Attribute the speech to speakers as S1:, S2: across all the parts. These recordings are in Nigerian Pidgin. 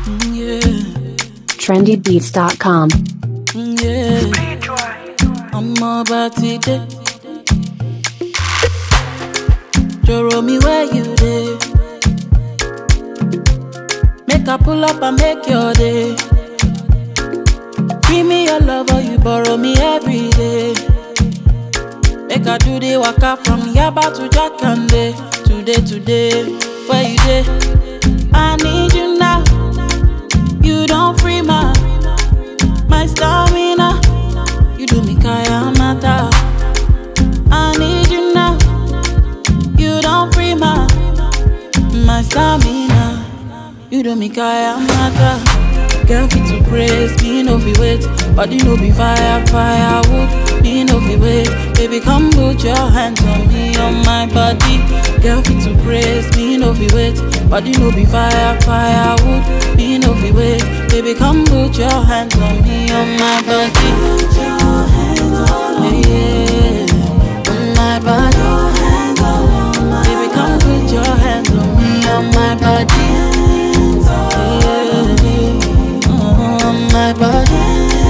S1: Mm, yeah,
S2: trendybeats.com.
S1: mm, yeah. I'm about to day. Joro me where you dey. Make I pull up and make your day. Free me your lover, you borrow me every day. Make I do the waka from Yaba to Jakande. Today, today, where you dey? I need you now. You don't free my my stamina. You do me kaya mata. I need you now. You don't free my my stamina. You do me kaya mata. Girl fit to praise, me no be wait. Body no be fire, firewood. Me no be wait. Baby come put your hands on me, on my body. Girl fit to praise, me no be wait. Body no be fire, firewood. Me no be wait. Baby come put your hands on me, on my body. Yeah, yeah. on my body. Baby, come put your hands on me, on my body. Yeah, on my body.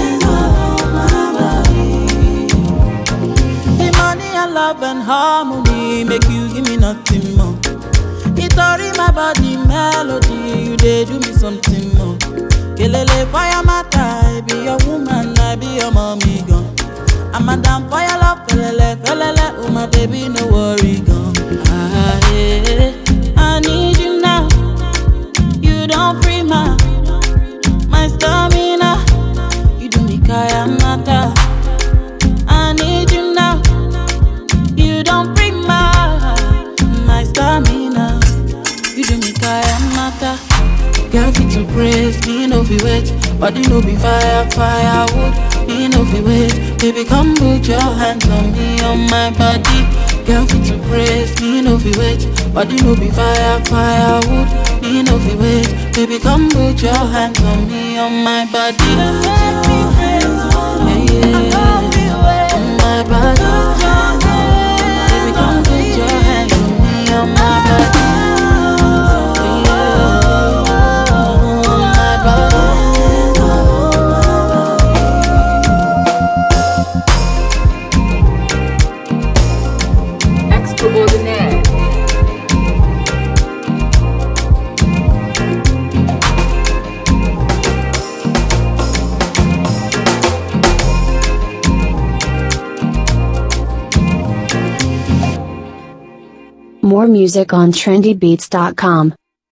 S1: The money and love and harmony make you give me nothing more. Itori my body melody, you dey do me something more. Kelele for your matter, I be your woman, I be your mommy gun. I'm a damn for your love, felele, felele, oh my baby, no worry gun. Ah, yeah, I need you now. You don't free my my stamina. You do me kaya mata. I need you now. You don't bring my my stamina. You do me kaya mata. Girl fit to praise me no be wait, body no be fire firewood. Me no be wait, baby come put your hands on me on my body. Girl fit to praise me no be wait, body no be fire firewood. Me no be wait, baby come put your hands on me on my body. Yeah, yeah. On my body. Baby, come put your hands on me, on my body. Yeah, on my body.
S3: Extraordinaire.
S2: More music on trendybeats.com.